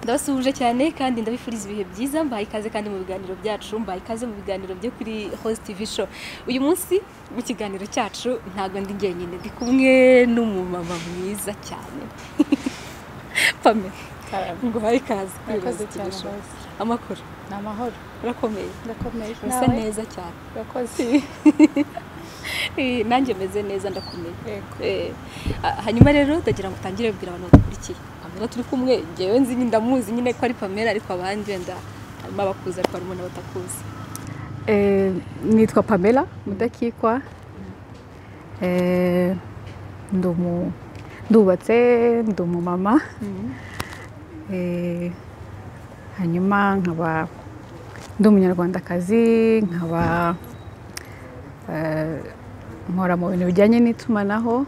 ndabasuhuje cyane kandi ndabifuriza ibihe byiza mbaye ikaze kandi mu biganiro byacu mbaye ikaze mu biganiro byo kuri host TV show uyu munsi mu kiganiro cyacu ntabwo ndi njyenyine ndi kumwe n'umumama mwiza cyane pamela nguhaye ikaze kuri Murakoze Host TV cyane, show murakoze. amakuru ni amahoro urakomeye ndakomeye urasa neza cyane urakoze Eh, nanjye meze neza ndakomeye Yego. Eh, ah, hanyuma rero ndagira ngo utangire ubwira abantu bagukurikiye pamela turi kumwe ngewe nzi nyine ndamuzi nyine ko ari pamela ariko abandi wenda harimo abakuzi ariko harimo n'abatakuzi Eh, nitwa pamela mudakikwa Eh, ndi umu- ndubatse ndi umumama Eh, hanyuma nkaba ndi umunyarwandakazi nkaba eh, nkora mu bintu bijyanye n'itumanaho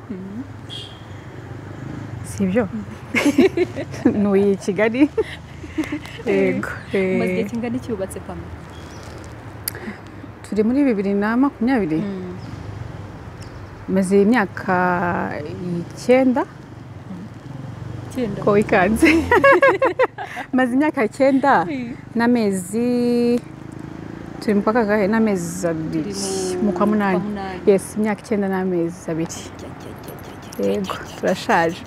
si ibyo ntuye i kigali yego eh, umaze igihe kingana iki wubatse pamela turi muri bibiri na makumyabiri maze imyaka icyenda icyenda ko wikanze maze imyaka icyenda n'amezi turi mu kwa kangahe n'amezi abiri Turi mu- mu kwa munani kwa munani. yesi imyaka icyenda n'amezi abiri Jya, jya, jya, jya, jya, jya. yego turashaje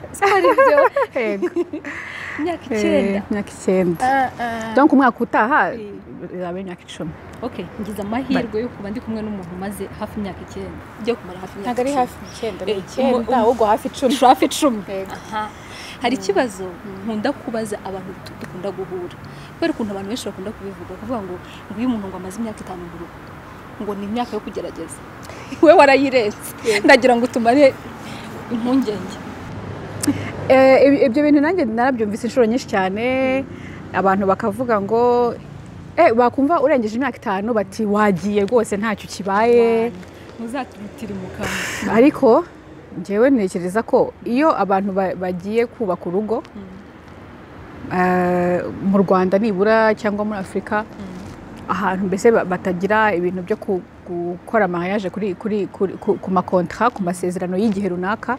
yego imyaka eh, icyenda imyaka icyenda donc umwaka utaha izaba imyaka icumi okay ngize amahirwe yo kuba ndi kumwe n'umuntu umaze hafi imyaka icyenda ugiye kumara hafi imyaka ntabwo ari icumi. hafi icyenda ni Eh, icyenda umu- ahubwo hafi icumi hafi icumi Yego. Aha. hari ikibazo nkunda kubaza abantu du- dukunda guhura kubera ukuntu abantu benshi bakunda kubivuga kuvuga ngo nguyu umuntu ngo amaze imyaka itanu mu rugo ngo ni imyaka yo kugerageza we warayirenze ndagira ngo utumare impungenge Eh, ibi- ibyo bintu nanjye narabyumvise inshuro nyinshi cyane abantu bakavuga ngo eh, bakumva urengeje imyaka itanu bati wagiye rwose ntacyo kibaye muzatubitire mu kanwa ariko njyewe ntekereza ko iyo abantu ba- bagiye kubaka urugo eh, mu rwanda nibura cyangwa muri afurika ahantu mbese ba- batagira ibintu byo ku- gukora amahayaje kuri kuri kuri- ku- ku makontara ku masezerano y'igihe runaka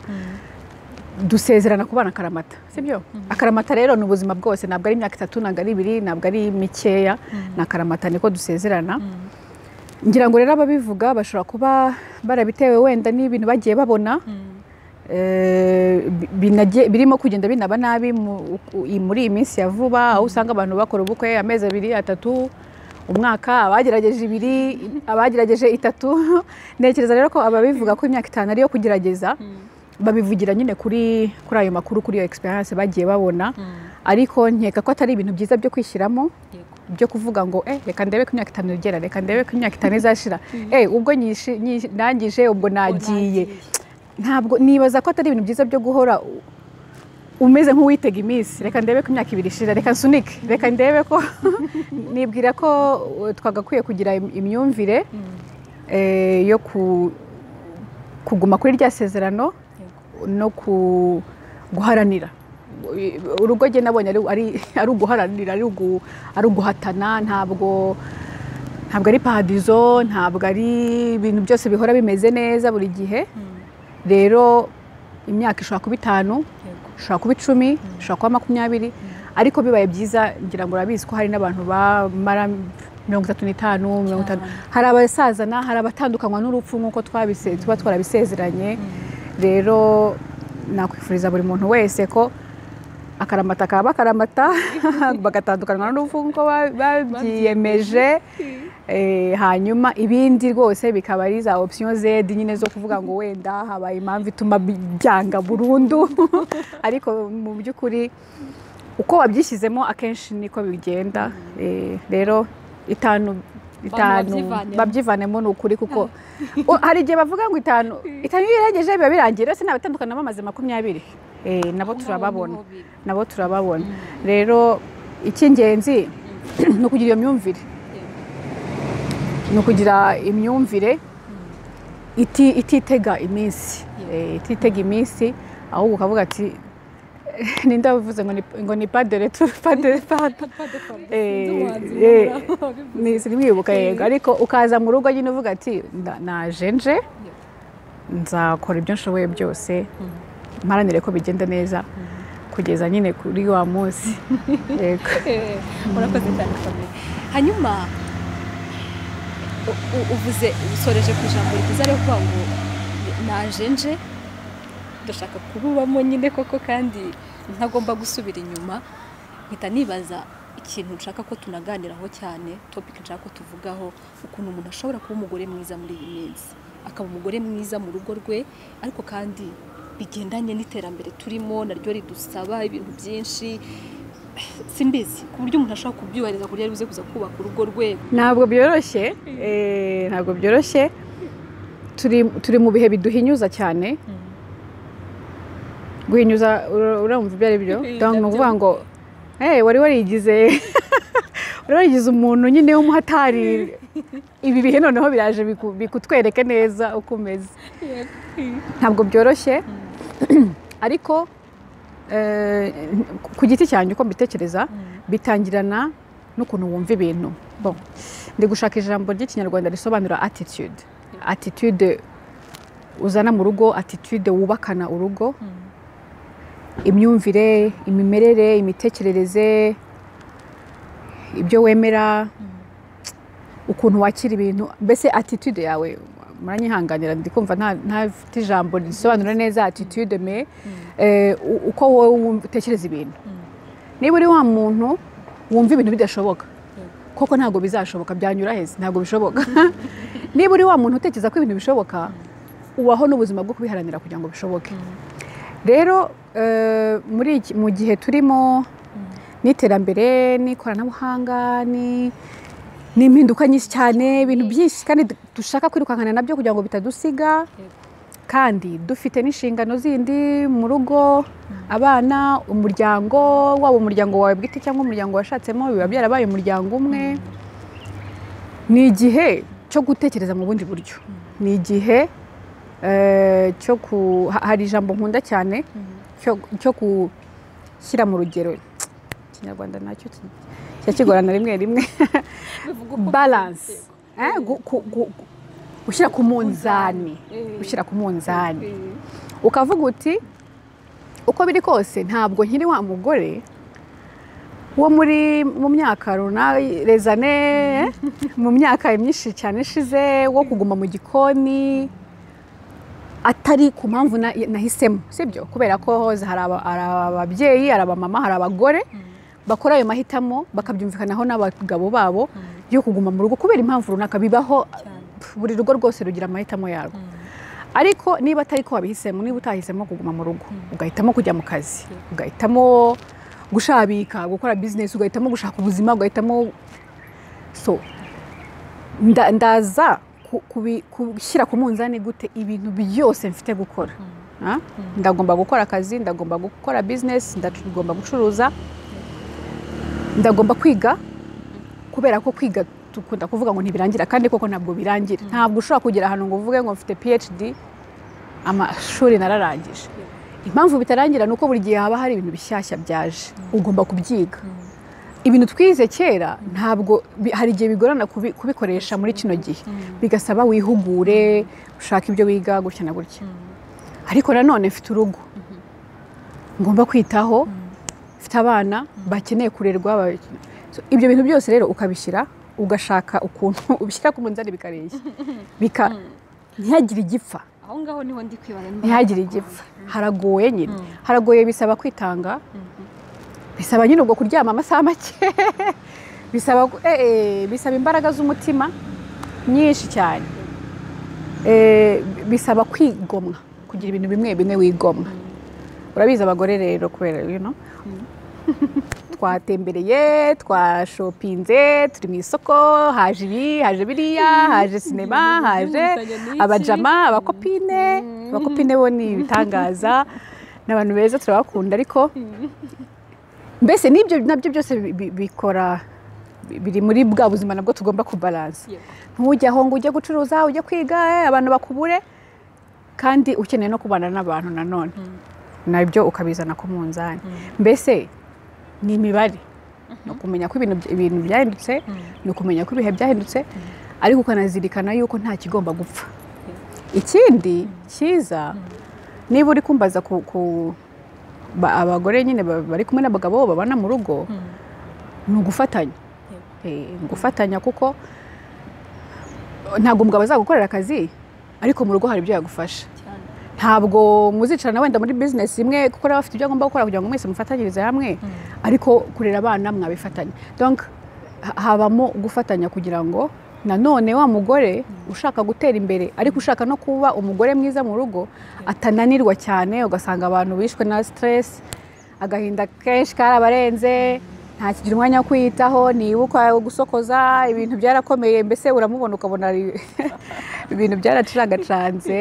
dusezerana kubana akaramata sibyo akaramata rero ni ubuzima bwose ntabwo ari imyaka itatu ntabwo ari ibiri ntabwo ari mikeya ni akaramata niko dusezerana ngira ngo rero ababivuga bashobora kuba barabitewe wenda n'ibintu bagiye babona eh, bi- binagiye- birimo kugenda binaba nabi mu- u- i- muri iyi minsi ya vuba aho usanga abantu bakora ubukwe amezi abiri atatu umwaka abagerageje ibiri abagerageje itatu ntekereza rero ko ababivuga ko imyaka itanu ariyo kugerageza babivugira nyine kuri kuri ayo makuru kuri iyo experience bagiye babona ariko nkeka ko atari ibintu byiza byo kwishyiramo yego byo kuvuga ngo eh reka ndebe ko imyaka itanu igera reka ndebe ko imyaka itanu izashira eh ubwo nyishi- nyishi- ndangije ubwo nagiye ntabwo nibaza ko atari ibintu byiza byo guhora u- umeze nk'uwitega iminsi reka ndebe ko imyaka ibiri ishira reka nsunike reka ndebe ko nibwira ko uh, twagakwiye kugira im- imyumvire eh, yo ku- kuguma kuri rya sezerano no ku- guharanira urugo njye nabonye ari- ari ari uguharanira ari ugu- ari uguhatana ntabwo ntabwo ari paradizo ntabwo ari ibintu byose bihora bimeze neza buri gihe rero imyaka ishobora kuba itanu yego ishobora kuba icumi ishobora kuba makumyabiri ariko bibaye byiza ngira ngo urabizi ko hari n'abantu bamara mirongo itatu n'itanu mirongo itanu hari abasazana hari abatandukanywa n'urupfu nk'uko twabise- tuba twarabisezeranye rero nakwifuriza buri muntu wese ko akaramata kaba akaramata bagatandukanywa n'urupfu nk'uko ba- babyiyemeje Eh, hanyuma ibindi rwose bikaba ari za option zedi nyine zo kuvuga ngo wenda habaye impamvu ituma bi- byanga burundu ariko mu by'ukuri uko wabyishyizemo akenshi niko bigenda Eh, rero itanu itanu babyivanemo. babyivanemo ni ukuri kuko o- hari igihe bavuga ngo itanu itanu iyo irengeje biba birangiye rero sinabatandukana bamaze makumyabiri Eh, nabo Aho ngaho turababona niho biri. nabo turababona rero icy'ingenzi ni ukugira iyo myumvire ni ukugira imyumvire iti- ititega iminsi Eh, ititega iminsi ahubwo ukavuga ati ninde wabivuze ngo ni- ngo ni padere tu padere pade sinimwibuka yego ariko ukaza mu rugo nyine uvuga ati "Nda- naje nje nzakora ibyo nshoboye byose mparanire ko bigenda neza kugeza nyine kuri wa munsi yego murakoze cyane famille hanyuma u- u- uvuze usoreje ku ijambo ryiza ryo kuvuga ngo naje nje ndashaka kububamo nyine koko kandi ntagomba gusubira inyuma mpita nibaza ikintu nshaka ko tunaganiraho cyane topic nshaka ko tuvugaho ukuntu umuntu ashobora kuba umugore mwiza muri iyi minsi akaba umugore mwiza mu rugo rwe ariko kandi bigendanye n'iterambere turimo naryo ridusaba ibintu byinshi simbizi ku buryo umuntu ashobora kubyubahiriza ku buryo ari buze kuza kubaka urugo rwe ntabwo byoroshye eh, ntabwo byoroshye turi turi mu bihe biduhinyuza cyane guhinyuza ura- uramva ibyo ari byo Ibyo Donc, ni ukuvuga byo. ngo hey, wari warigize wari warigize umuntu nyine w'umuhatari ibi bihe noneho biraje biku- bikutwereke neza uko umeze ntabwo byoroshye ariko eh, ku giti cyanjye uko mbitekereza bitangirana n'ukuntu wumva ibintu bon ndi gushaka ijambo ry'ikinyarwanda risobanura attitude attitude uzana mu rugo attitude wubakana urugo imyumvire imimerere imitekerereze ibyo wemera ukuntu wakira ibintu mbese attitude yawe muranyihanganira ndi kumva nta- ntafite ijambo risobanura neza attitude me eh, u- uko wowe wumva- utekereza ibintu niba uri wa muntu wumva ibintu bidashoboka koko ntabwo bizashoboka byanyura heza ntabwo bishoboka niba uri wa muntu utekereza ko ibintu bishoboka ubaho n'ubuzima bwo kubiharanira kugira ngo bishoboke rero eh, muri iki- mu gihe turimo n'iterambere n'ikoranabuhanga ni- n'impinduka nyinshi cyane ibintu byinshi kandi du- dushaka kwirukankana nabyo kugira ngo bitadusiga Yego. kandi dufite n'inshingano zindi mu rugo abana umuryango waba umuryango wawe bwite cyangwa umuryango washatsemo biba byarabaye umuryango umwe ni igihe cyo gutekereza mu bundi buryo ni igihe eh, cyo ku ha- hari ijambo nkunda cyane cyo- cyo gushyira mu rugero ikinyarwanda nacyo ki- kijya kigorana rimwe rimwe balance Eh, gu- ku- ku- ku- gushyira ku munzani Eh. gushyira ku munzani ukavuga uti uko biri kose ntabwo nkiri wa mugore wo muri mu myaka runaka rezane mu myaka myinshi cyane ishize wo kuguma mu gikoni atari ku mpamvu na- nahisemo sibyo kubera ko hoza hari aba- hari ababyeyi hari abamama hari abagore bakora ayo mahitamo bakabyumvikanaho n'abagabo babo yo kuguma mu rugo kubera impamvu runaka bibaho pf, buri rugo rwose rugira amahitamo yarwo ariko niba atari ko wabihisemo niba utahisemo kuguma mu rugo ugahitamo kujya mu kazi ugahitamo gushabika gukora bizinesi ugahitamo gushaka ubuzima ugahitamo so nda- ndaza ku- kubi- gushyira ku munzani gute ibintu byose mfite gukora Ah? ndagomba gukora akazi ndagomba gukora bizinesi ndagomba gucuruza ndagomba kwiga kubera ko kwiga dukunda kuvuga ngo ntibirangira kandi koko ntabwo birangira ntabwo ushobora kugera ahantu ngo uvuge ngo mfite phd amashuri nararangije impamvu bitarangira ni uko buri gihe haba hari ibintu bishyashya byaje ugomba kubyiga ibintu twize kera ntabwo bi- hari igihe bigorana kubi- kubikoresha muri kino gihe bigasaba wihugure ushaka ibyo wiga gutya na gutya ariko nanone mfite urugo ngomba kwitaho mfite abana bakeneye kurerwa ba- So, ibyo bintu byose rero ukabishyira ugashaka ukuntu ubishyira ku munzani bikareshya bika ntihagire igipfa aho ngaho niho ndi kwibaza niba ntihagire igipfa haragoye nyine haragoye bisaba kwitanga bisaba nyine ubwo kuryama amasaha make bisaba gu- eh, eh, bisaba imbaraga z'umutima nyinshi cyane Eh, bisaba kwigomwa kugira ibintu bimwe bimwe wigomwa urabizi abagore rero kubera you know? twatembereye twashopinze turi mu isoko haje ibi haje biriya haje sinema haje abajama abakopine abakopine bo ni ibitangaza ni abantu beza turabakunda ariko mbese n'ibyo nabyo byose bi- bi- bikora bi- biri muri bwa buzima nabwo tugomba kubaransa Yego. ntujye aho ngo ujye gucuruza ujye kwiga eh, abantu bakubure kandi ukeneye no kubana n'abantu nanone nabyo ukabizana ku munzani mbese ni imibare ni ukumenya ko ibintu ibintu byahindutse ni ukumenya ko ibihe byahindutse ariko ukanazirikana yuko nta kigomba gupfa ikindi cyiza niba uri kumbaza ku ku- ba- abagore nyine ba- bari kumwe n'abagabo babana mu rugo ni ugufatanya Eh, ni ugufatanya kuko ntabwo umugabo azagukorera akazi ariko mu rugo hari ibyo yagufasha cyane ntabwo muzicarana wenda muri bizinesi imwe kuko baba bafite ibyo agomba gukora kugira ngo mwese mufatanyirize hamwe ariko kurera abana mwabifatanya donc ha- habamo gufatanya kugira ngo nanone wa mugore ushaka gutera imbere ariko ushaka no kuba umugore mwiza mu rugo atananirwa cyane ugasanga abantu bishwe na stress agahinda kenshi karabarenze ntakigira umwanya wo kwiyitaho nibuka gusokoza ibintu byarakomeye mbese uramubona ukabona ari- ibintu byaraciragacanze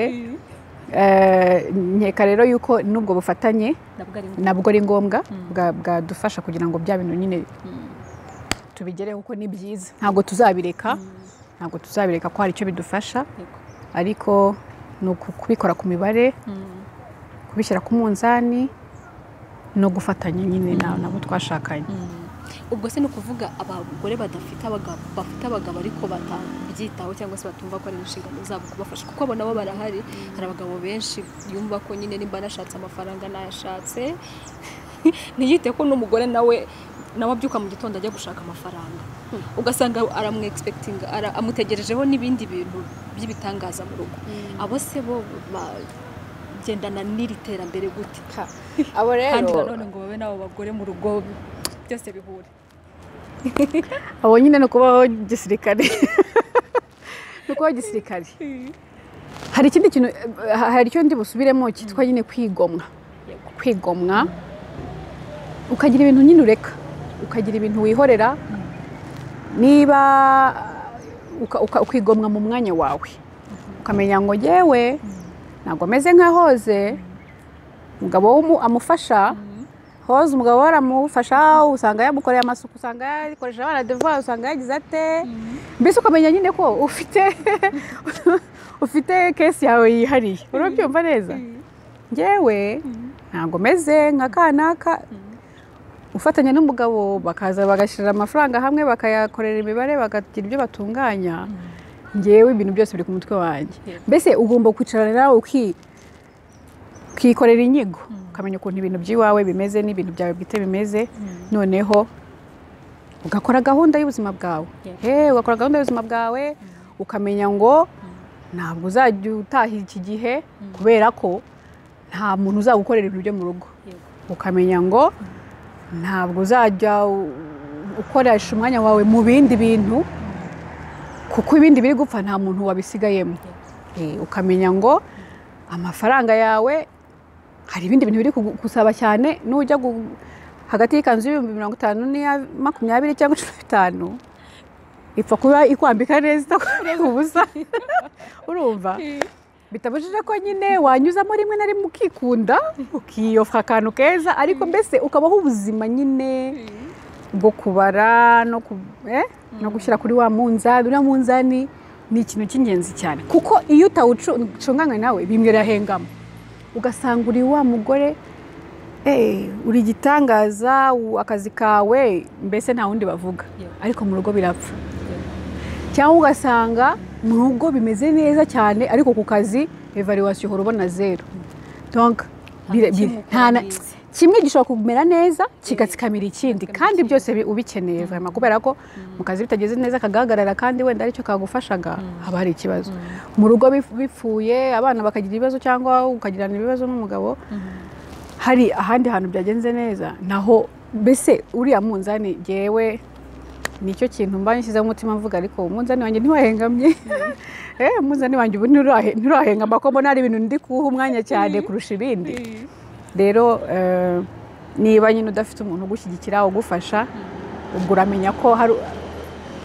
Eh, nkeka rero yuko n'ubwo bufatanye nabwo ari ngombwa nabwo ari ngombwa bwa- bwadufasha kugira ngo bya bintu nyine tubigereho kuko ni byiza ntabwo tuzabireka ntabwo tuzabireka ko hari icyo bidufasha yego ariko ni uku- kubikora ku mibare Mm. kubishyira ku munzani no gufatanya nyine na- nabo twashakanye ubwo se ni ukuvuga abagore badafite abagabo bafite abagabo ariko batabyitaho cyangwa se batumva ko ari inshingano zabo kubafasha kuko abo nabo barahari hari abagabo benshi yumva ko nyine nimba anashatse amafaranga nayashatse ntiyite ko n'umugore nawe nawe abyuka mu gitondo ajya gushaka amafaranga ugasanga aramwegispekitinga ara- amutegerejeho n'ibindi bintu by'ibitangaza mu rugo abo se bo bagendana n'iri terambere gute abo kandi nanone ngo babe n'abo bagore mu rugo byose bihure abo nyine ni ukubaho gisirikare ni ukubaho gisirikare hari ikindi kintu eh, hari icyo ndi busubiremo cyitwa nyine kwigomwa Yego. kwigomwa ukagira ibintu nyine ureka ukagira ibintu wihorera niba eh, uka- uka- ukigomwa mu mwanya wawe ukamenya ngo yewe ntabwo ameze nk'ahoze umugabo we umu- amufasha hoze umugabo we aramufasha usanga yamukoreye amasuku usanga yakoresha abana devoir usanga yagize ate mbese ukamenya nyine ko ufite ufite kesi yawe yihariye urabyumva neza ngewe ntabwo meze nka kanaka ufatanya n'umugabo bakaza bagashyira amafaranga hamwe bakayakorera imibare bakagira ibyo batunganya ngewe ibintu byose biri ku mutwe wanjye Yego. mbese ugomba kwicarana nawe uki- ukikorera inyigo ukamenya ukuntu ibintu by'iwawe bimeze n'ibintu byawe bwite bimeze noneho ugakora gahunda y'ubuzima bwawe Yego. Eh, ugakora gahunda y'ubuzima bwawe ukamenya ngo ntabwo uzajya utahira iki gihe kubera ko nta muntu uzagukorera ibintu byo mu rugo Yego. ukamenya ngo ntabwo uzajya u- ukoresha umwanya wawe mu bindi bintu kuko ibindi biri gupfa nta muntu wabisigayemo Eh, ukamenya ngo amafaranga yawe hari ibindi bintu biri kugu- gusaba cyane nujya gu- hagati y'ikanzu y'ibihumbi mirongo itanu n'iya makumyabiri cyangwa cumi n'itanu ipfa kuba ikwambika neza itakurenga ubusa urumva bitabujije ko nyine wanyuzamo rimwe na rimwe ukikunda ukiyofa akantu keza ariko mbese ukabaho ubuzima nyine bwo kubara no ku- eh, no gushyira kuri wa munzani uriya munzani ni ikintu cy'ingenzi cyane kuko iyo utawucunganywe nawe bimwe birahengama ugasanga uri wa mugore eh, uri igitangaza u- akazi kawe mbese nta wundi bavuga Yego. ariko mu rugo birapfa cyangwa ugasanga mu rugo bimeze neza cyane ariko ku kazi evaluwasiyo uhora ubona zeru donc bira- kimwe bira- ukora nta na- neza. kimwe gishobora kumera neza kigatsikamira ikindi kandi byose bi- ubikeneye vraiment kubera ko mu kazi bitageze neza kagahagarara kandi wenda aricyo kagufashaga haba hari ikibazo mu rugo bif- bipfuye abana bakagira ibibazo cyangwa ukagirana ibibazo n'umugabo hari ahandi hantu byagenze neza naho mbese uriya munzani jyewe nicyo kintu mba nshyizeho umutima mvuga ariko umunzani wanjye ntiwahengamye eh umunzani wanjye ubu nturahe- nturahengama ko mbona hari ibintu ndi kuwuha umwanya cyane kurusha ibindi rero eh, niba nyine udafite umuntu ugushyigikira ugufasha ubwo uramenya ko hari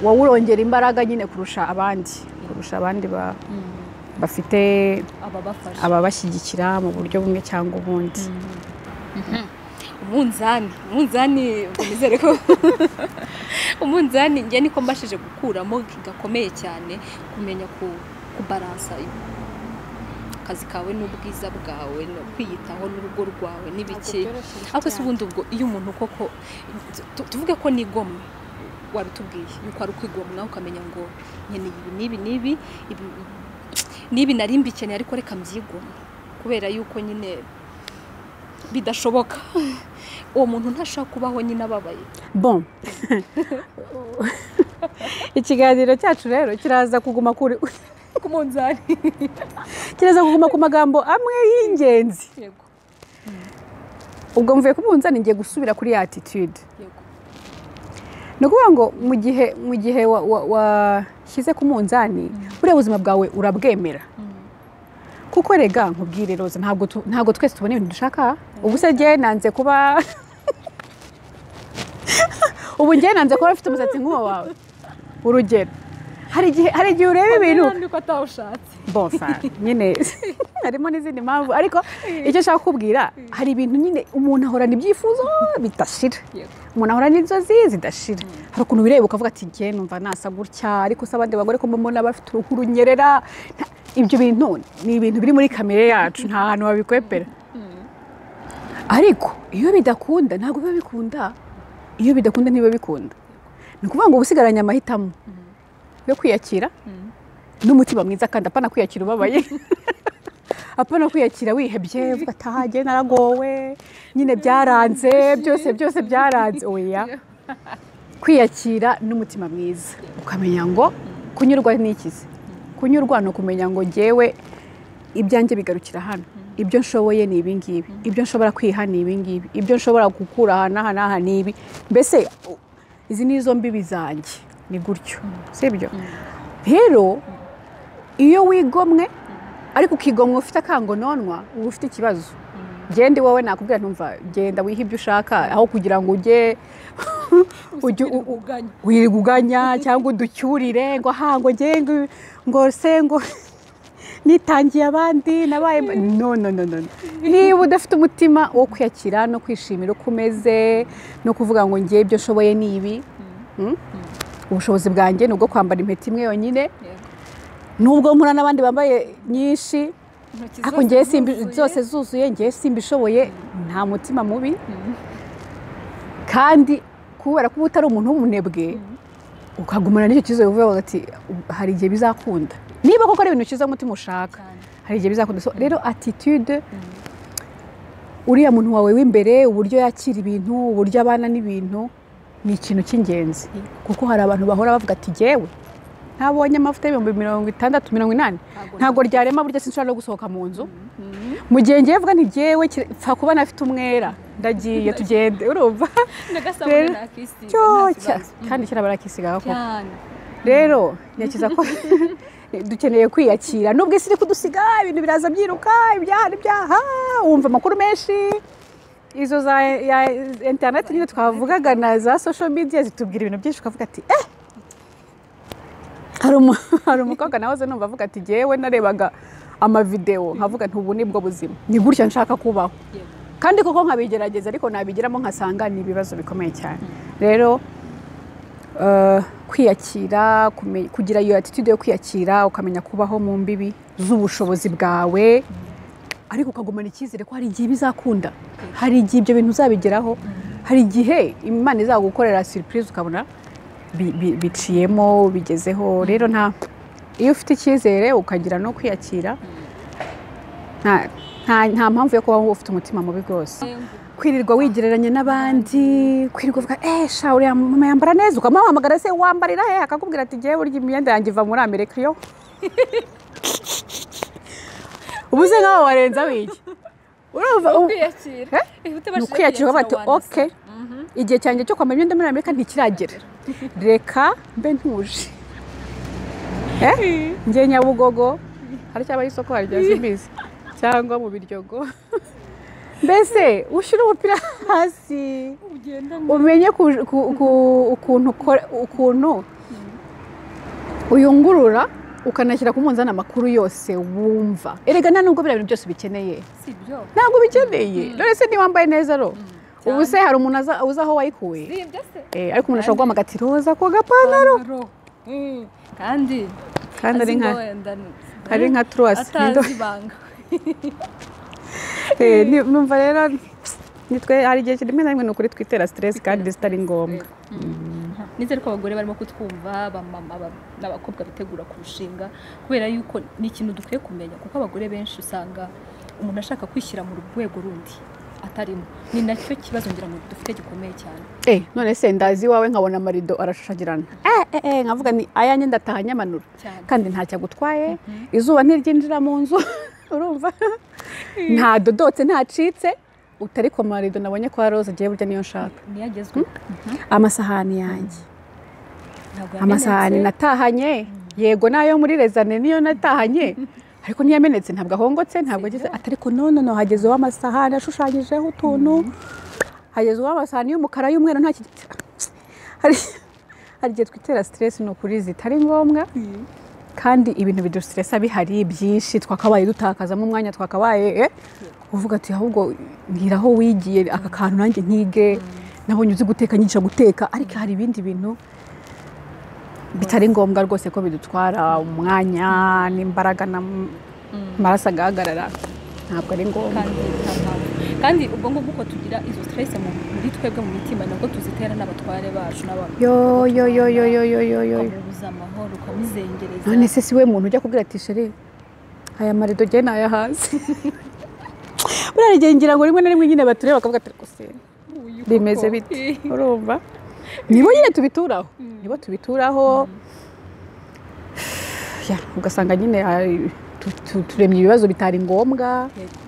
wowe urongera imbaraga nyine kurusha abandi kurusha abandi ba- bafite ababafasha ababashyigikira mu buryo bumwe cyangwa ubundi umunzani umunzani ubwo nizere ko umunzani njye niko mbashije gukuramo gakomeye cyane kumenya ku kubaransa akazi kawe n'ubwiza bwawe no kwiyitaho n'urugo rwawe n'ibiki ariko se ubundi ubwo iyo umuntu koko tu- tuvuge ko nigomwe wabitubwiye yuko ari ukwigomwa ukamenya ngo nkeneye ibi n'ibi n'ibi ibi n'ibi nari mbikeneye ariko reka mbyigomwe kubera yuko nyine bidashoboka uwo muntu ntashobora kubaho nyine ababaye bon ikiganiro cyacu rero kiraza kuguma kuri ku munzani kiraza kuguma ku magambo amwe y'ingenzi yego ubwo mvuye ku munzani ngiye gusubira kuri ya attitude yego ni ukuvuga ngo mu gihe mu gihe wa- wa- washyize ku munzani buriya ubuzima bwawe urabwemera kuko rega nkubwire roza ntabwo tu- ntabwo twese tubona ibintu dushaka ubu se njye nanze kuba ubu njye nanze kuba ufite umusatsi nk'uwo wawe urugero hari igihe hari igihe ureba ibintu ntabwo ko atawushatse bonfa nyine harimo n'izindi mpamvu ariko icyo nshaka kukubwira hari ibintu nyine umuntu ahorana ibyifuzo bidashira yego umuntu ahorana inzozi zidashira hari ukuntu wireba ukavuga ati njye numva nasa gutya ariko se abandi bagore ko mbona bafite uruhu runyerera Nta- ibyo bintu ni ibintu biri muri kamere yacu nta hantu babikwepera ariko iyo bidakunda ntabwo biba bikunda iyo bidakunda ntibiba bikunda ni ukuvuga ngo uba usigaranye amahitamo yo kwiyakira n'umutima mwiza kandi apana kwiyakira ubabaye apana kwiyakira wihebye uvuga atahagiye naragowe nyine byaranze byose byose byaranze oya kwiyakira n'umutima mwiza ukamenya ngo kunyurwa n'ikizi kunyurwa ni ukumenya ngo ngewe ibyanjye bigarukira hano ibyo nshoboye ni ibi ngibi ibyo nshobora kwiha ni ibi ngibi ibyo nshobora gukura aha n'aha n'aha ni ibi mbese u- izi ni izo mbibi zanjye ni gutyo sibyo rero iyo wigomwe ariko ukigomwa ufite akangononwa uba ufite ikibazo genda iwawe nakubwira ntumva genda wihe ibyo ushaka aho kugira ngo ujye ujye u- u- uganya wirirwa uganya cyangwa uducyurire ngo aha ngo nge ngo- ngo se ngo nitangiye abandi nabaye mba- no no no no no. niba udafite umutima wo kwiyakira no kwishimira uko umeze no kuvuga ngo ngewe ibyo nshoboye ni ibi Mm? ubushobozi bwanjye ni ubwo kwambara impeta imwe yonyine yego nubwo mpura n'abandi bambaye nyinshi intoki ariko ngewe simbi zuzuye. zose zuzuye ngewe simbishoboye nta mutima mubi kandi kubera ko uba utari umuntu w'umunebwe ukagumana n'icyo kibazo bivuga ngo ati hari igihe bizakunda niba koko ari ibintu ushyizeho umutima ushaka Cyane. hari igihe bizakunda So, rero attitude uriya muntu wawe w'imbere uburyo yakira ibintu uburyo abana n'ibintu ni ikintu cy'ingenzi kuko hari abantu bahora bavuga ati jyewe ntabonye amavuta y'ibihumbi mirongo itandatu mirongo inani Ntabwo ntabwo ryarema burya sinshobora no gusohoka mu nzu mu gihe ngewe vuga nti jyewe kira- pfa kuba nafite umwera ndagiye tugende urumva n'agasabune Rero, nakisiga cyo nta cya- kibazo. kandi kera barakisigaga koko cyane rero nyakiza ko dukeneye kwiyakira nubwo isi iri kudusiga ibintu biraza byiruka ibyaha n'ibyaha wumva amakuru menshi izo za ya interineti nyine twavugaga na za sosho midiya zitubwira ibintu byinshi ukavuga ati eh hari umu- hari umukobwa nahoze numva avuga ati jyewe narebaga amavidewo nkavuga nti ubu nibwo buzima ni gutya nshaka kubaho yego kandi koko nkabigerageza ariko nabigiramo nkasanga ni ibibazo bikomeye cyane rero eh, kwiyakira kume- kugira iyo attitude yo kwiyakira ukamenya kubaho mu mbibi z'ubushobozi bwawe ariko ukagumana icyizere ko hari igihe bizakunda hari igihe ibyo bintu uzabigeraho hari igihe imana izagukorera surprise ukabona bi- bi- biciyemo bigezeho rero nta iyo ufite icyizere ukagira no kwiyakira nta- nta nta mpamvu yo kubaho ufite umutima mubi rwose kwirirwa wigereranya n'abandi kwirirwa uvuga eh sha uriya mama yambara neza ukamuhamagara se wambarira he akakubwira ati ngewe urya imyenda yanjye iva muri amerika yo ubu se nkaho warenzaho iki urumva u- kwiyakira Eh? ni ukwiyakira ukavuga ati oke igihe cyanjye cyo kwambara imyenda muri amerika ntikiragera reka mbe ntuje Eh? njye nyabugogo hari cyaba ari isoko harya mbizi cyangwa mu biryogo mbese ushyire umupira hasi umenye ku- ku- ku- ukuntu ukora- ukuntu uyungurura ukanashyira ku munzani amakuru yose wumva erega nta nubwo biriya bintu byose ubikeneye si byo ntabwo ubikeneye none se niba wambaye neza ro ubu se hari umuntu aza- uzi aho wayikuye si ibyo se Eh, ariko umuntu ashobora guhamagara ati roza ku gapantaro Ro. Mm. kandi kandi ari nka azi ngo wenda- ari nka truwasi atazi ibanga Eh, ni- numva rero nitwe hari igihe rimwe na rimwe ni ukuri twitera stress kandi zitari ngombwa nizere ko abagore barimo kutwumva abamama aba- n'abakobwa bitegura kurushinga kubera yuko ni ikintu dukwiye kumenya kuko abagore benshi usanga umuntu ashaka kwishyira mu rwego rundi atarimo ni nacyo kibazo ngira ngo dufite gikomeye cyane Eh, none se ndazi iwawe nkabona amarido arashashagirana eh, eh, eh, nkavuga ni ayanjye ndataha nyamanura Cyane. kandi ntacyo agutwaye izuba ntiryinjira mu nzu urumva ntadodotse ntacitse utari ku marido nabonye kwa rose agiye burya niyo nshaka niyo agezweho amasahani yanjye ntabwo amasahani yamenetse. natahanye yego nayo muri rezane niyo natahanye ariko ntiyamenetse ntabwo ahongotse ntabwo ageze ati ariko none no hageze uw'amasahani ashushanyijeho utuntu hageze uw'amasahani y'umukara y'umweru nta ki hari hari igihe twitera siteresi ni ukuri zitari ngombwa kandi ibintu bidustresa bihari byinshi twakabaye dutakazamo umwanya twakabaye eh, uvuga ati ahubwo mbwiraho wigiye aka kantu nanjye nkige nabonye uzi guteka nyigisha guteka ariko hari ibindi bintu bitari ngombwa rwose ko bidutwara umwanya n'imbaraga n'amaraso agahagarara ntabwo ari ngombwa kandi nta mpamvu. kandi ubwo ngubwo uko tugira izo stress mu muri twebwe mu mitima nabwo tuzitera n'abatware bacu n'abantu yo yo yo yo yo yo yo yo ukamubuza amahoro ukamuzengereza none se si we muntu ujya kubwira ati sheri aya marido njye naya hasi buriya igihe ngira ngo rimwe na rimwe nyine batureba bakavuga ati gusa uyu koko." bimeze bite urumva nibo nyine tubituraho nibo tubituraho Ya, ugasanga nyine hari- tu- tu- turemye ibibazo bitari ngombwa Yego.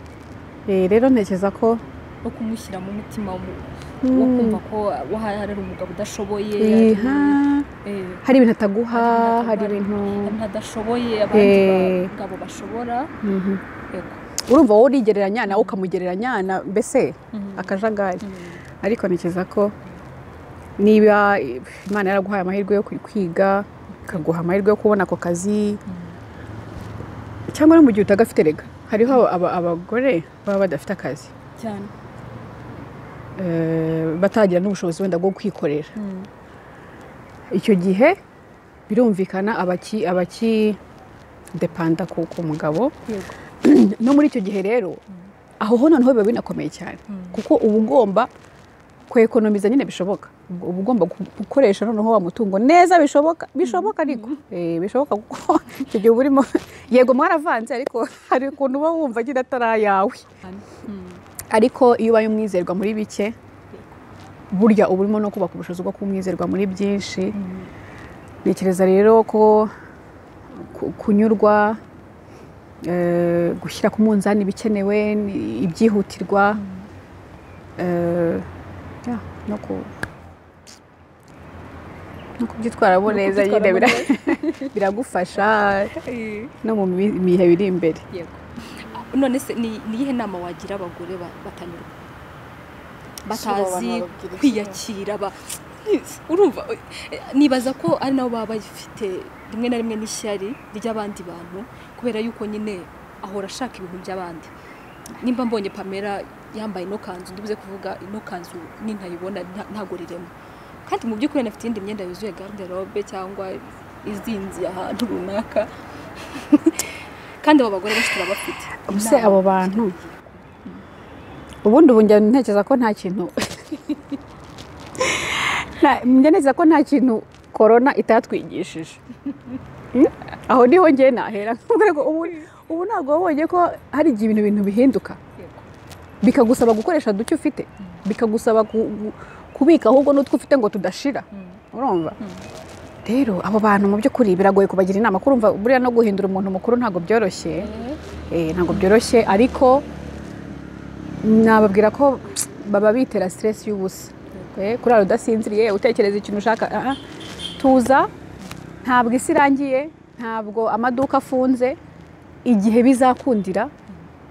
Eh, rero ntekereza ko no kumushyira mu mutima wo- Mm. wo kumva ko waharara umugabo udashoboye Iha, eh, hari ibintu ataguha hari hari ibintu hari n'adashoboye abandi Eh. bagabo bashobora Mhm. yego urumva wowe urigereranya nawe ukamugereranya na- mbese Mhm. akajagari Mhm. ariko ntekereza ko niba imana yaraguhaye amahirwe yo kwiga ikaguha amahirwe yo kubona ako kazi cyangwa no mu gihe utagafite rega hariho aba- abagore baba badafite akazi cyane eh, batagira n'ubushobozi wenda bwo kwikorera icyo gihe birumvikana abaki abaki depanda ku ku mugabo yego no muri icyo gihe rero aho ho noneho biba binakomeye cyane kuko uba ugomba kwekonomiza nyine bishoboka uba ugomba gu- gukoresha noneho wa mutungo neza bishoboka bishoboka ariko Eh, bishoboka kuko icyo gihe uba urimo yego mwaravanze ariko hari ukuntu uba wumva nyine atari ayawe cyane ariko iyo ubaye umwizerwa muri bike burya uba urimo no kubaka ubushobozi bwo kuba umwizerwa muri byinshi ntekereza rero ko ku- kunyurwa eh, gushyira ku munzani ibikenewe ni- ibyihutirwa eh, ya, no ku- no kubyitwaramo No neza nyine kubyitwaramo bira- biragufasha no mu mi- mihe biri imbere yego none se ni ni iyihe nama wagira abagore ba- batanyurwa batazi kwiyakira ba urumva eh, nibaza ko ari nabo baba bafite rimwe na rimwe n'ishyari ry'abandi bantu kubera yuko nyine ahora ashaka ibintu by'abandi nimba mbonye pamela yambaye ino kanzu ndibuze kuvuga ino kanzu nintayibona nta- ntago riremo kandi mu by'ukuri anafite iyindi myenda yuzuye garderobe cyangwa izinze ahantu runaka kandi abo bagore benshi turabafite Ubuse Inama abo bantu zigira ngo- ubundi ubu njya ntekereza ko nta kintu Nta- njya ntekereza ko nta kintu korona itatwigishije Mm? aho niho njye nahera Kuko ngo ubu ubu ntabwo wabonye ko hari igihe ibintu bintu bihinduka Yego. bikagusaba gukoresha duke ufite bikagusaba ku- gu- kubika ahubwo n'utwo ufite ngo tudashira urumva rero abo bantu mu by'ukuri biragoye kubagira inama ko urumva buriya no guhindura umuntu mukuru ntabwo byoroshye Eh, Eh, ntabwo byoroshye ariko nababwira ko baba bitera stress y'ubusa Eh, kurara udasinziriye utekereza ikintu ushaka ah, ah. tuza ntabwo isi irangiye ntabwo amaduka afunze igihe bizakundira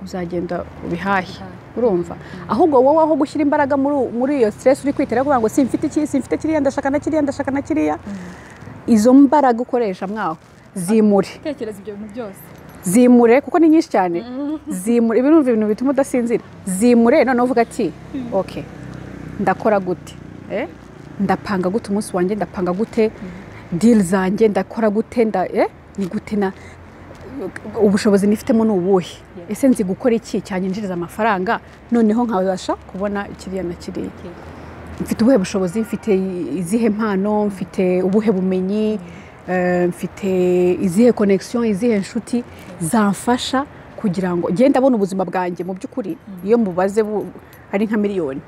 uzagenda ubihahe urumva ahubwo wowe aho gushyira imbaraga muri muri iyo stress uri kwitera kuvuga ngo simfite iki simfite kiriya ndashaka na kiriya ndashaka na kiriya izo mbaraga ukoresha mwaho zimure tekereza ibyo bintu byose zimure kuko ni nyinshi cyane zimure ibi ni ibintu bituma udasinzira zimure noneho uvuga ati oke ndakora gute Eh? ndapanga gute umunsi wanjye ndapanga gute diri zanjye ndakora gute nda eh? ni gute na ubushobozi nifitemo ni ubuhe Yeah. ese nzi gukora iki cyanyinjiriza amafaranga noneho nkabasha kubona kiriya na kiriya Yego. mfite ubuhe bushobozi mfite izihe mpano mfite ubuhe bumenyi eh, mfite izihe connection izihe nshuti zamfasha kugira ngo ngende abona ubuzima bwanjye mu by'ukuri iyo mubaze bu- ari nka miliyoni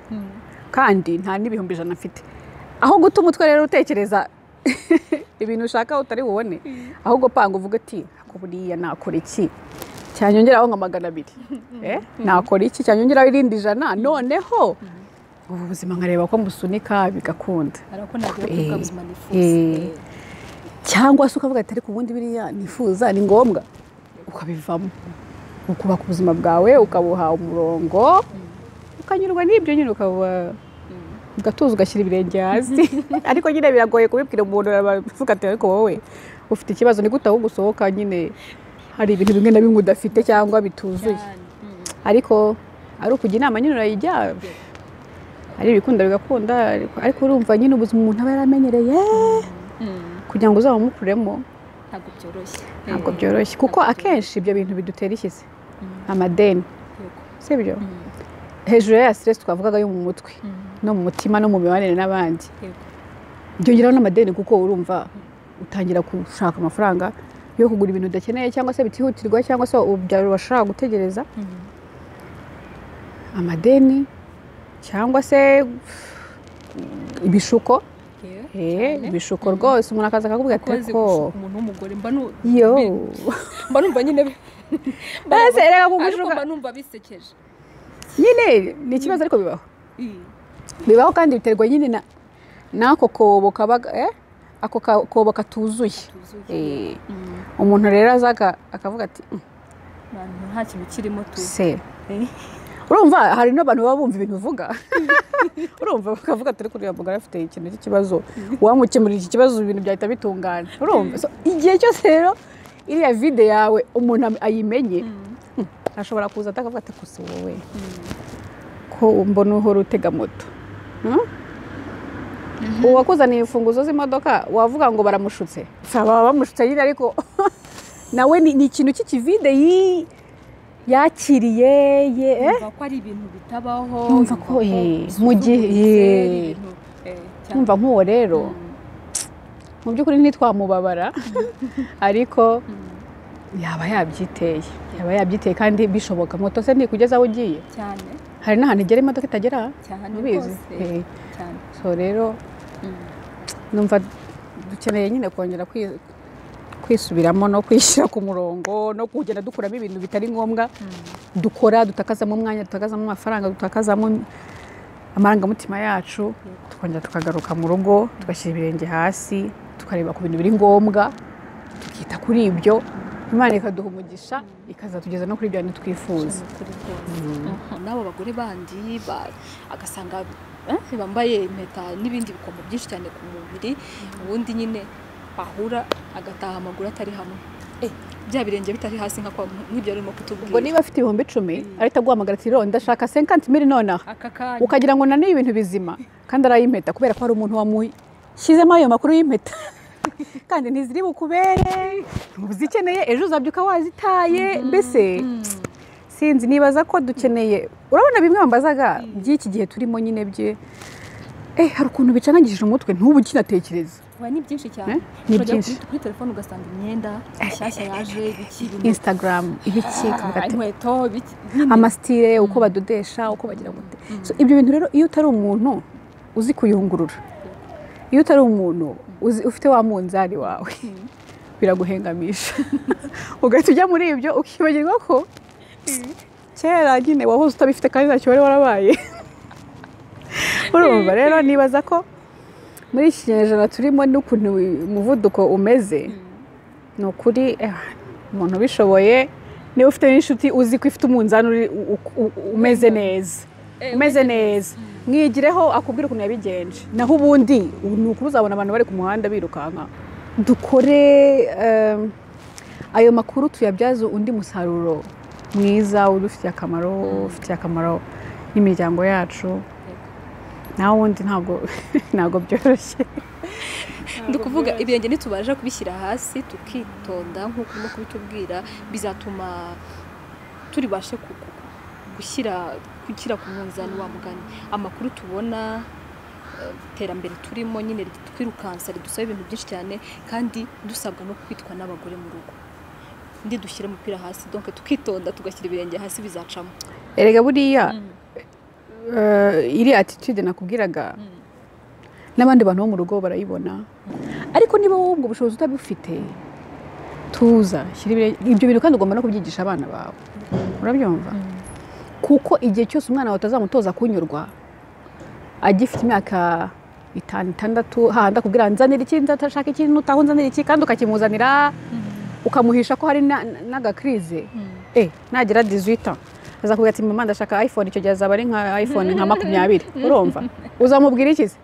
kandi nta n'ibihumbi ijana mfite aho guta umutwe rero utekereza ibintu ushaka utari bubone ahubwo panga uvuga ati "Ako buriya nakora iki cyanyongeraho nka magana abiri Eh, nakora iki cyanyongeraho irindi jana noneho ubu buzima nkareba ko musunika bigakunda hari uko nagira Eh, kuko ubuzima nifuza eh. Eh, cyangwa se ukavuga ati ariko ubundi biriya nifuza ni ngombwa ukabivamo ukubaka ubuzima bwawe ukabuha umurongo ukanyurwa n'ibyo nyine ukaba ugatuza ugashyira ibirenge hasi ariko nyine biragoye kubibwira umuntu aravuga ati ariko wowe ufite ikibazo ni gute aho gusohoka nyine hari ibintu bimwe na bimwe udafite cyangwa bituzuye cyane. Mm. ariko ari ukujya inama nyine urayijya ari ibikunda bigakunda ariko- ariko urumva nyine ubuzima umuntu aba yaramenyereye Mm. kugira ngo uzabamukuremo ntabwo byoroshye ntabwo Eh, byoroshye kuko ntabwo akenshi ibyo bintu bidutera ishyise Mm. amadeni Yego. sibyo Mm. hejuru ya stress twavugaga yo mu mutwe Mm. no mu mutima no mu mibanire n'abandi Yego. byongeraho n'amadeni kuko urumva utangira gushaka amafaranga yo kugura ibintu udakeneye cyangwa se bitihutirwa cyangwa se ubyaro bashaka gutegereza Mm. amadeni cyangwa se ibishuko Yeah, Eh, cyane. ibishuko rwose umuntu akaza akakubwira ati Ko azi ariko gushuka umuntu w'umugore mba nu- yo mba numva nyine bi- mba- Ese reka ariko kugushuka mba numva bisekeje nyine ni ikibazo ariko bibaho Eh, bibaho kandi biterwa nyine na n'ako kobo kaba eh? ako ka- kobo katuzuye tuzuye. Eh, Mm. umuntu rero aza aka- akavuga ati "Mm, Abantu nta kintu kirimo tu se Eh, urumva hari n'abantu baba bumva ibintu uvuga urumva bakavuga turi kureba mugore afite ikintu cy'ikibazo wamukemurira iki kibazo ibintu byahita bitungana urumva So, igihe cyose rero iriya vide yawe umuntu am- ayimenye Mm. "Mm, ashobora kuza atakavuga ati gusa wowe Mm. ko mbona uhora utega moto Hmm? uwakuzaniye imfunguzo z'imodoka wavuga ngo baramushutse Sa, baba bamushutse nyine ariko nawe ni ni ikintu cy'ikivide yi- yakiriye ye eh? yumva ko ari ibintu bitabaho Yumva ko, eh, mu gihe- eh. yumva kumva nk'uwo rero mu by'ukuri ntitwamubabara ariko yaba yabyiteye yaba yabyiteye kandi bishoboka moto se ntikugeza aho ugiye cyane hari n'ahantu igera imodoka itagera cyane ubizi rwose Eh, cyane so rero Mm. numva dukeneye nyine kongera kwi- kwisubiramo no kwishyira ku murongo no kugenda dukuramo ibintu bitari ngombwa dukora dutakazamo umwanya dutakazamo amafaranga dutakazamo amarangamutima yacu tukongera tukagaruka mu rugo tugashyira ibirenge hasi tukareba ku bintu biri ngombwa tukita kuri ibyo imana ikaduha umugisha ikazatugeza no kuri bya bintu twifuza cyane kuri rwose. Mhm. n'abo bagore bandi ba- agasanga eh, bambaye impeta n'ibindi bikomo byinshi cyane ku mubiri ubundi nyine bahura agataha amaguru atari hamwe Eh, bya birenge bitari hasi nka kwa- nk'ibyo arimo ubwo kutubwira niba afite ibihumbi icumi ariko aguhamagara ati rero ndashaka senkanti miri nonaha aka kanya ukagira ngo naniye ibintu bizima kandi arayimpeta kubera ko hari umuntu wamushyizemo ayo makuru y'impeta kandi ntiziri bukubere uzikeneye ejo uzabyuka wazitaye mbese sinzi nibaza ko dukeneye urabona bimwe bambazaga by'iki gihe turimo nyine bye Eh, hari ukuntu bicangagishije umutwe ntubu ukinatekereza Oya, ni byinshi cyane Eh? Ni Urajya byinshi. kuri- kuri telefone ugasanga imyenda nshyashya yaje bikiri instagram ibiki ukavuga ati, inkweto biki- nyine. amasitire uko badodesha uko bagira gute So, ibyo bintu rero iyo utari umuntu uzi kuyungurura iyo utari umuntu uzi, ufite wa munzani wawe biraguhengamisha ugahita ujya muri ibyo ukibagirwa ko kera nyine wahoze utabifite kandi ntacyo wari warabaye urumva rero nibaza ko muri iki kinyejana turimo n'ukuntu umuvuduko umeze ni ukuri eh, umuntu ubishoboye niba ufite n'inshuti uzi ko ifite umunzani uri- u- u- umeze neza umeze neza mwigireho akubwira ukuntu yabigenje naho ubundi ubu ni ukubuzabona abantu bari ku muhanda birukanka dukore em, ayo makuru tuyabyaze undi musaruro mwiza udufitiye akamaro ufitiye akamaro n'imiryango yacu nawe ubundi ntabwo ntabwo byoroshye ndi kuvuga ibirenge nitubasha kubishyira hasi tukitonda nk'uko urimo kubitubwira bizatuma turibashe ku- ku- gushyira gushyira ku munzani wa mugani amakuru tubona eh, iterambere turimo nyine twirukansa ridusaba ibintu byinshi cyane kandi dusabwa no kwitwa n'abagore mu rugo undi dushyira umupira hasi donke tukitonda tugashyira ibirenge hasi bizacamo erega buriya eh, iriya attitude nakubwiraga n'abandi bantu bo mu rugo barayibona ariko niba wowe ubwo bushobozi utabufite tuza shyira ibire- ibyo bintu kandi ugomba no kubyigisha abana bawe urabyumva kuko igihe cyose umwana wawe utazamutoza kunyurwa agifite imyaka itanu itandatu hahandi akubwira nzanira iki nzashaka iki nutaho nzanira iki kandi ukakimuzanira ukamuhisha ko hari na- na- n'agakirize eh nagira 18 ans azakubwira ati mama ndashaka iphone icyo gihe azaba ari nka iphone nka makumyabiri urumva uzamubwira iki se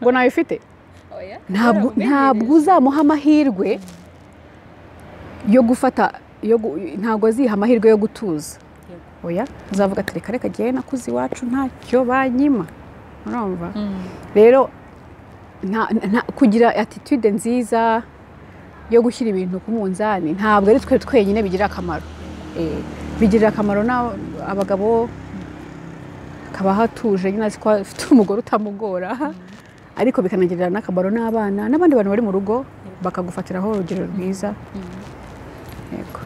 ngo nawe ufite ntabwo ntabwo uzamuha amahirwe yo gufata yo gu- ntabwo aziha amahirwe yo gutuza oya uzavuga ati reka reka jyewe nakuze iwacu ntacyo banyima urumva rero nta, nta, kugira attitude nziza yo gushyira ibintu ku munzani ntabwo ari twe twenyine bigira akamaro Eh, bigirira akamaro na abagabo kaba hatuje nyine azi ko afite umugore utamugora ariko bikanagirira n'akamaro n'abana n'abandi bantu bari mu rugo bakagufatiraho urugero rwiza yego